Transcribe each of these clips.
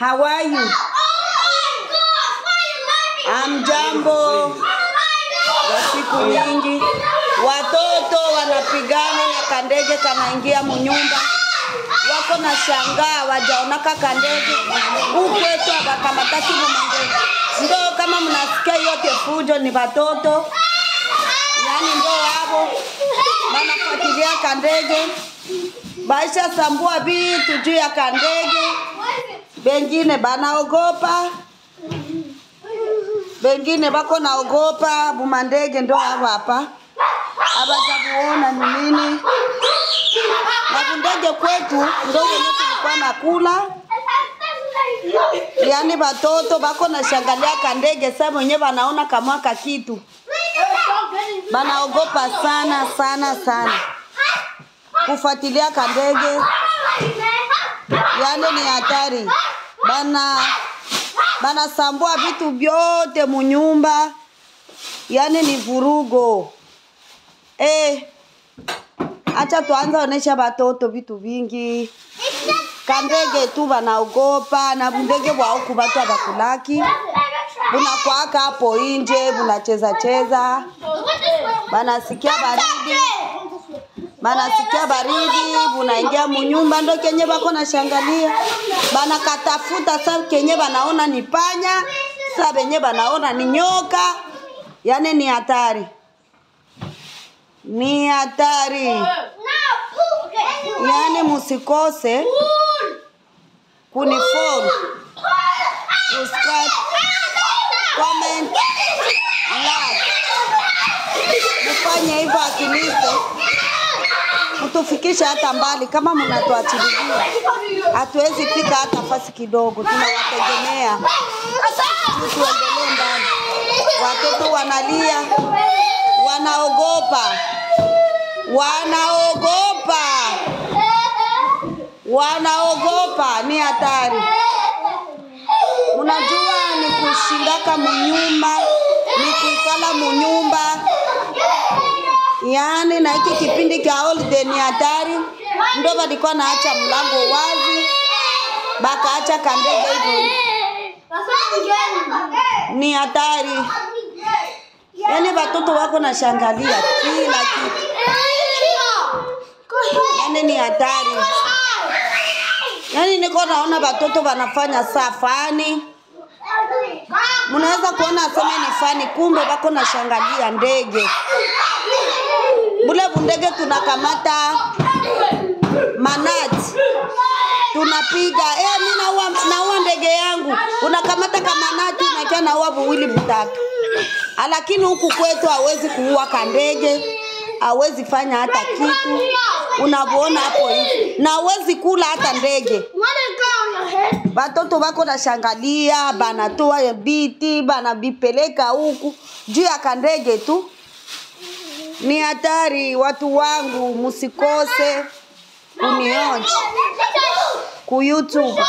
How are you? Amjambo wa siku nyingi. Watoto wanapigana na kandege kanaingia munyumba, wako na shangaa wajaonaka kandege ukwetu abakamataki mumandege. Ndo kama mnasikia yote fujo ni watoto, yani ndo wavo wanafuatilia kandege, baisha sambua vitu juu ya kandege, bengine banaogopa bengine bako naogopa bumandege ndo havo hapa abajabuona ni nini na bundege kwetu ndo wenye tulikuwa nakula yani batoto bako na shangalia kandege sa mwenye banaona kamwaka kitu banaogopa sana sana sana kufuatilia kandege yani ni hatari bana banasambua vitu vyote munyumba, yani ni vurugo eh. Acha tuanza onesha batoto vitu vingi, kandege tu banaogopa na bundege bwa huku batu abakulaki bunakwaka hapo inje bunacheza cheza, banasikia baridi banasikia baridi, bunaingia munyumba, ndo kenye bako na shangalia, banakatafuta sa kenye banaona ni panya, sa benye banaona ni nyoka, yani ni hatari, ni hatari. Yani musikose kunifollow, subscribe, comment, like, mufanye hivyo akilise mtufikishe hata mbali. Kama mnatuachililia, hatuwezi fika hata fasi kidogo, tunawategemea ili tuendelee mbali. Watoto wanalia, wanaogopa, wanaogopa, wanaogopa, ni hatari. Mnajua ni kushindaka munyumba, ni kuikala munyumba yaani na hiki kipindi cha holiday ni hatari, ndo walikuwa naacha mlango wazi, bakaacha kandege hivyo, ni hatari. Yaani watoto wako na shangalia kila kitu, yaani ni hatari. Yaani niko naona watoto wanafanya saa fani, mnaweza kuona aseme ni fani, kumbe wako na shangalia ndege bule bundege tunakamata manati tunapiga eh, mi naua, naua ndege yangu, unakamata kamanati unakia naua buwili butatu, lakini huku kwetu hawezi kuua kandege, hawezi fanya hata kitu, unavyoona hapo hivi, na hawezi kula hata ndege. Batoto bako na shangalia, banatoa biti banabipeleka huku juu ya kandege tu ni hatari. Watu wangu, musikose kunionja ku YouTube,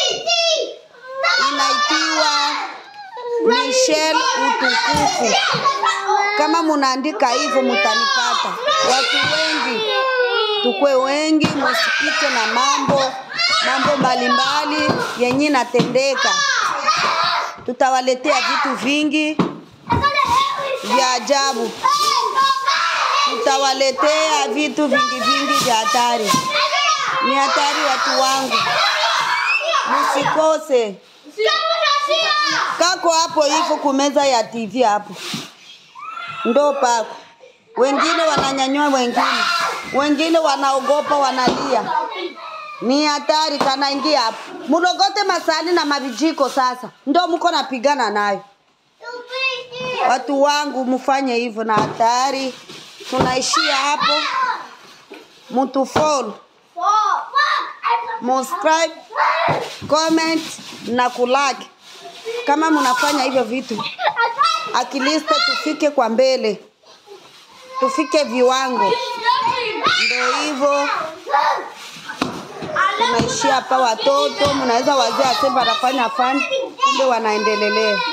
inaitiwa Michelle Utukufu. Kama munaandika hivyo mutanipata. Watu wengi, tukwe wengi, musipite na mambo mambo mbalimbali yenye natendeka. Tutawaletea vitu vingi vya ajabu tutawaletea vitu vingi vingi vya hatari. Ni hatari watu wangu, msikose. Kako hapo hivyo kumeza ya TV hapo, ndo pako. Wengine wananyanyua wengine, wengine wanaogopa, wanalia. Ni hatari, kanaingia hapo. Mulogote masani na mavijiko, sasa ndo mko napigana nayo. Watu wangu, mfanye hivyo, na hatari tunaishia hapo. Mtu follow, subscribe, comment na kulike. Kama mnafanya hivyo vitu, akiliste tufike kwa mbele, tufike viwango. Ndio hivyo tunaishia hapa. Watoto mnaweza wazee asema wanafanya fani, kumbe wanaendelelea.